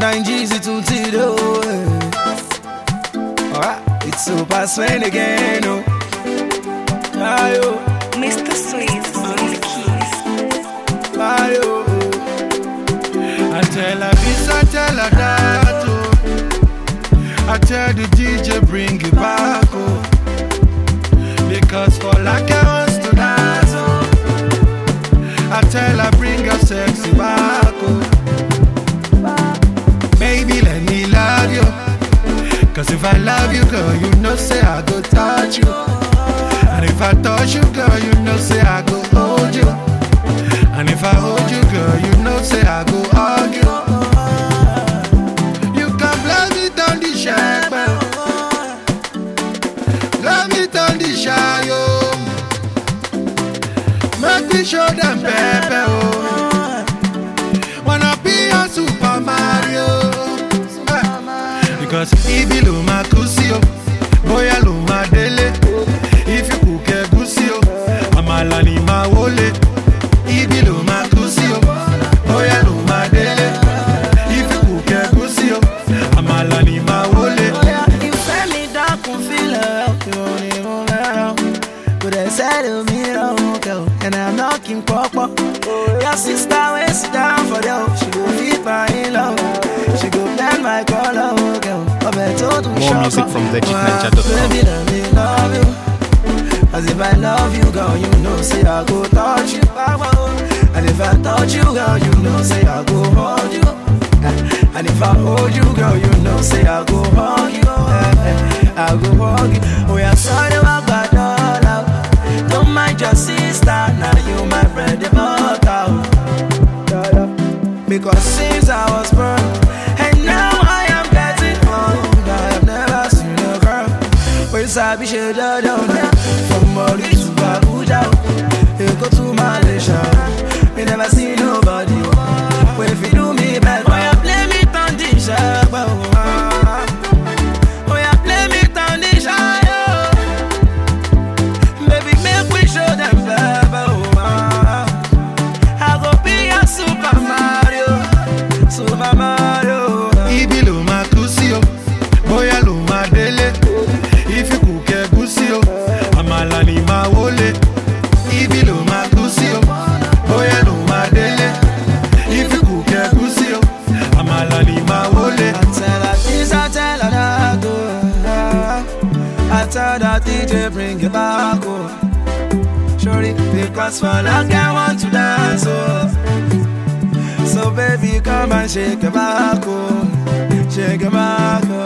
Nigeria to Tito. Alright, it's super swing again. Oh. Ayo, Mr. Sweet on the keys. ayo. I tell her this, I tell her that. Oh. I tell the DJ bring it back. Oh. Because for like I wants to dance. Oh. I tell her bring your sexy back. Oh. Baby, let me love you. Cause if I love you, girl, you know say I go touch you. And if I touch you, girl, you know say I go hold you. And if I hold you, girl, you know say I go hug you. You can blow me down the shepherd. Blow me down the shayo. Make me show them pepper, oh. Wanna be a Super Mario. Eh. Because ibi lo ma kú sí o, bóyá ló ma délé. If you cook ẹ̀gúsí o, àmàlà ni ma wọlé. Ibi ló ma kú sí o, bóyá ló ma délé. If you cook ẹ̀gúsí o, àmàlà ni ma wọlé. Ìfẹ́ mi dákun fílẹ̀ ọ̀kẹ́ òní mo fẹ́ràn. Kò dẹ̀ sẹ́lẹ̀ mi lọ́rùn kẹ́ o, and I'm knocking pọ́pọ́. Your sister wey sit down for there o, she go fit my in-law o. She go blend my colour o kẹ́ o, ọbẹ̀ tó dùn More ṣọ́kọ́. music from legitninja.com. Baby let me love you. As if I love you, girl, you know, say I go touch you. And if I touch you, girl, you know, say I go hold you. And if I hold you, girl, you know, say I go hug you. I go hug you. Oh, yeah, sorry, I got all out. Don't mind your sister, now you my bread and butter. Because since I was born, and now I am getting old, I have never seen a girl. Wey sabi ṣe dandan na From Mori to Abuja Èkó to Malaysia Me never see nobody Wey fit do me better Oya play me turn the ṣẹ́gbẹ́ o Oya play me turn the ṣáyọ̀ Baby make we show them pepper o I go be your Super Mario Super Mario Ibi ló ma kú sí o, bóyá ló ma délé. If you cook ẹ̀gúsí o, àmàlà ni ma wọlé. Ibi ló ma kú sí o, bóyá ló ma délé. If you cook ẹ̀gúsí o, àmàlà ni ma wọlé. I tell her this, I tell her that, oh. I tell that DJ bring it back, oh. Shorty, because for like I want to dance, oh. So baby, come and shake it back, oh. Shake it back, oh.